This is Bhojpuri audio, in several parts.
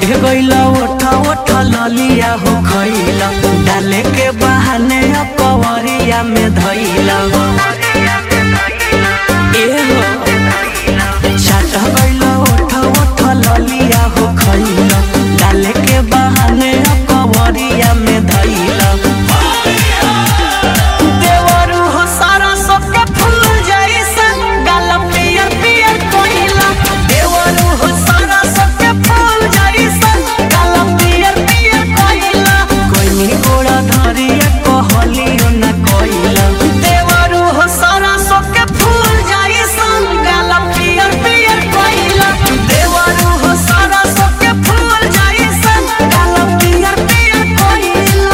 गइला ओठा ओठा ललिया हो खइला डाले के बहाने कवरिया में धइला ए हो चाट गइला ओठा ओठा ललिया हो खइला डाले के बहाने कवरिया में धइला देवरू हो सारा सबके फूल जैसन गाल पियर पियर कोइला देवरू हो सारा सबके फूल जैसन गाल पियर पियर कोइला कोइनी गोड़ा धरिया कहलियो न कोइला देवरू हो सारा सबके फूल जैसन गाल पियर पियर कोइला देवरू हो सारा सबके फूल जैसन गाल पियर पियर कोइला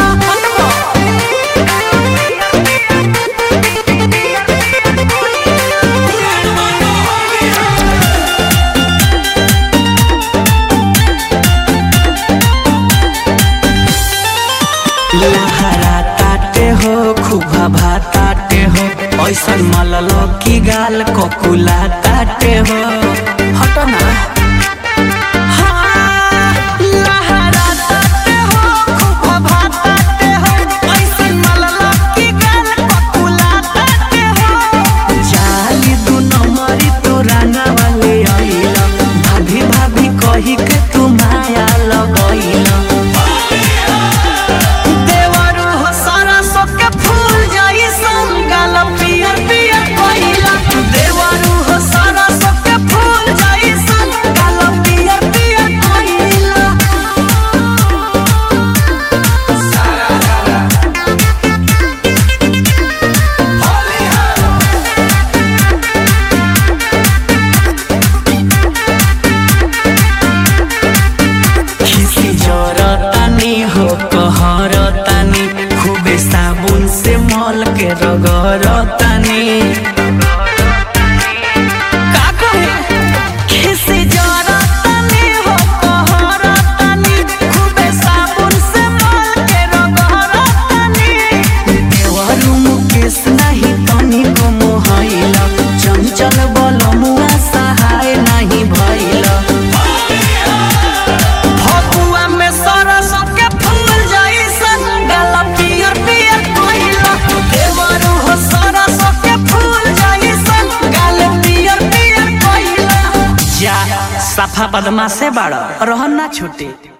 लहरा ताटे हो खुबा भाताटे हो ऐसन मलल की गाल कोकुला ताटे हो हटो ना हाँ, लहरा ताटे हो, खुबा भाताटे हो, ऐसन मलल की गाल कोकुला ताटे हो। जाली दू नंबरी तू राना वाले आइला भाभी भाभी कही के तू माया लगैला देवरू हो सारा सबके फूल जैसन गाल पियर पियर कोइला देवरू हो सारा सबके फूल जैसन गाल पियर पियर कोइला खिसी जरतानी हो कहरतानी खूबे साबुन से मल के रगरतानी का कहे? खिसी जरतानी हो कहरतानी खूबे साबुन से मल के रगरतानी देवरू मुकेश नाही तनिको मोहैला चंचल बलमुआ सहाय नाही भइला फगुआ में सरस के फूल जैसन गाल पियर पियर कोइला देवरू हो सरस के फूल जैसन गाल पियर पियर कोइला जा सफा बदमा से बाड़ रहन ना छूटे